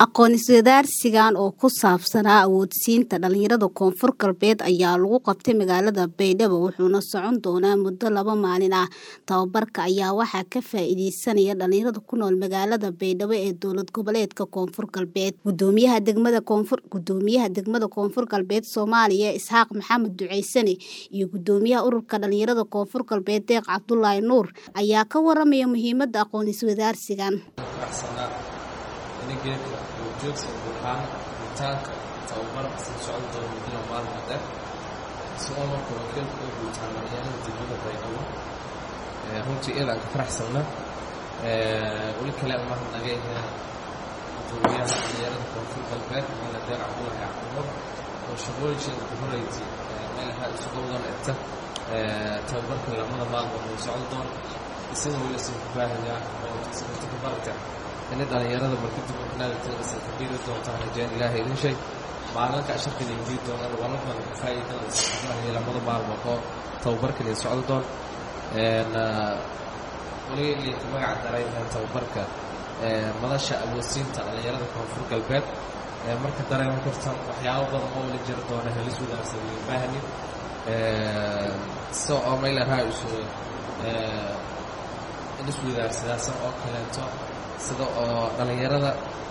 Aqoon-is-weydaarsigan oo ku saabsanaa awoodsiinta dhalinyarada Koonfur Galbeed ayaa lagu qabtay magaalada Baydhabo wuxuuna socon doonaa muddo laba maalin ah. Tababarka ayaa waxaa ka faa'iideysanaya dhalinyarada ku nool magaalada Baydhabo ee dowlad goboleedka Koonfur Galbeed. Gudoomiyaha degmada Koonfur Gudoomiyaha degmada Koonfur Galbeed Soomaaliya Isxaaq Maxamed Duceysane iyo Gudoomiyaha Ururka Dhalinyarada Koonfur Galbeed Deeq Cabdullaahi Nuur ayaa ka waramaya muhiimada aqoon-is-weydaarsigan. geedka joogsi buuxaan guutaanka tababar sii socon doona muddo maalin dheer isagoo marka wakiilka u guutaan dhalinyarada degmada baydhabo runtii iyada aan ka faraxsanna weli kale umahad naga yahay gudoomiyaha dhalinyarada koonfur galbeed mala deeq cabdullaahi cabdimur oo shaqooyinsheeda ku horeysay meelaha isugu wadan egta tababarka lamada maalmood way socon doon isaga weli sii ku baahayaa oo isagata ka barta inay dhalinyarada markadib markanaagtagasa kabiiri doontaan rajeen ilaahay idin sheeg maalinka shirkan imdiin doonaan waa la badan ka faa'iidada lamada maalmood oo tababarkan ay socdo doon weli liinka magaca daray tababarka madasha awoodsiinta dhalinyarada koonfur galbeed marka dareema kartan waxyaabo badan oo wali jiri doona helis wadaarsan iyo baahni sida oo maylahaa isu ilis wadaarsadaasan oo kaleeto sida oo dhalinyarada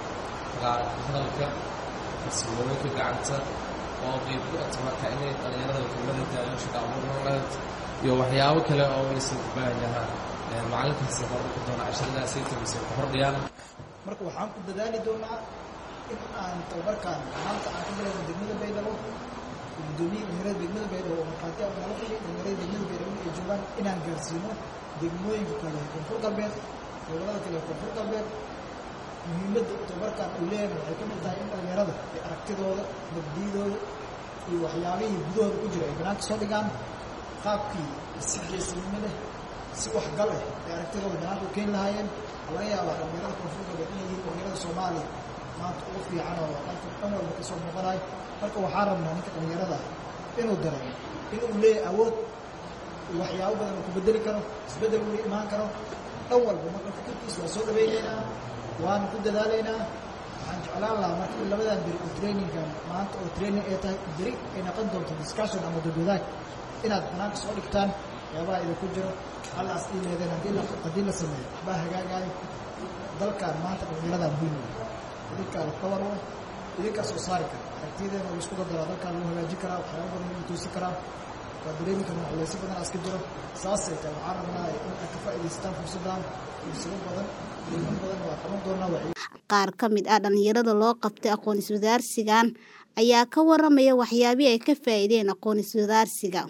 hadalka farsamooyinka gacanta oo qeyb ku ata marka inay dhalinyarada wakiilada daayo shaqa abuurnaad iyo waxyaabo kale oo waysan u baahan yahaa macalinkaasi horumarka doona casharadaas ay tamise ku hordhiyaan marka waxaan ku dadaali doonaa in aan tababarkaan maanta aan ka bilayno degmada baydhabo gudoomiye dhalinyarada degmada baydhabo oo markhaati aan nala fadhiyo dhalinyarada degmada baydhabo ay joogaan inaan gaarsiino degmooyinka kale koonfur galbeed gobolada kale ee koonfur galbeed muhiimadda tababarkan uu leeyahay waxay ka mid tahay in dhalinyarada ay aragtidooda nabdiyadooda iyo waxyaabihii gudahooda ku jira ay banaanka soo dhigaan qaabkii si geesinimo leh si waxgal eh ay aragtidooda banaanka u keeni lahaayeen waxaa laga yaabaa dhalinyarada koonfur galbeed inay yihiin dhalinyarada soomaaliya maanta ugu fiican oo dhanka dhan walba kasoo muuqanayo marka waxaa rabnaa ninka dhalinyarada inuu dareemo inuu leeyahay awood waxyaabo badan uu ku bedeli karo isbeddel uu imaan karo dhan walba marka fikirkiisa waa soo dhaweynaynaa waana ku dadaalaynaa waxaan jeclaan lahaa marka in labadan beri oo trainingan maanta oo training ay tahay beri ay noqon doonto discussion ama dadwadaag inaad banaanka soo dhigtaan waxyaabaha idinku jiro hallaas ii leedeen haddii la haddii la sameeyo waxbaa hagaagaayo dalkan maanta dhalinyaradaa muhiim wey idinkaa la tawar wey idinkaa soo saari kara aragtiyadeena la isku dadaraa dalkaan lagu hagaajin karaa waxyaaba badan lagu toosin karaa waa dareemi karna culaysi badan aska jiro saasay tahay waxaan rabnaa in aad ka faa'idaystaan fursaddan fursado badan qiimo badan waa qaban doonaa qaar ka mid ah dhalinyarada loo qabtay aqoon-is-weydaarsigan ayaa ka waramaya waxyaabihii ay ka faa'iideen aqoon-is-weydaarsiga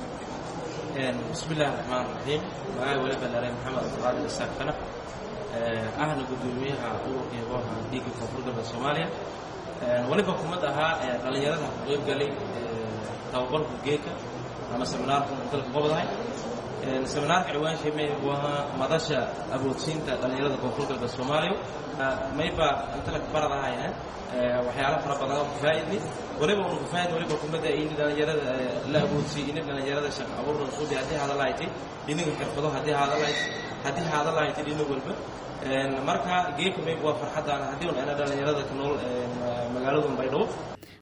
bismillahi raxmaan raxiim magaca weli ballaaray maxamed abdulqaadir isaaq kanax ahna gudoomiyaha ururka yabooha dhiigga koonfur galbeed soomaaliya weliba kumad ahaa dhalinyarada ku qeyb galay tababarku geeka ama seminaarku dalka qobdahay seminaarka ciwaanshay may waa madasha awoodsiinta dhalinyarada koonfur galbeed soomaaliya mayba intala baradahay waxyaalo fara badan oo kafaa'idni waliba unu kafaa'id waliba kumada in dhalinyarada la awoodsiiyo in dhalinyarada shaqo abuurna suubi haddii hadalahayti dhinaga xirfado haddii hadalahayti haddii hadalahayti dhinaga walba marka geeka mayba waa farxadaan haddii un ana dhalinyarada ka nool magaaladun baydhabo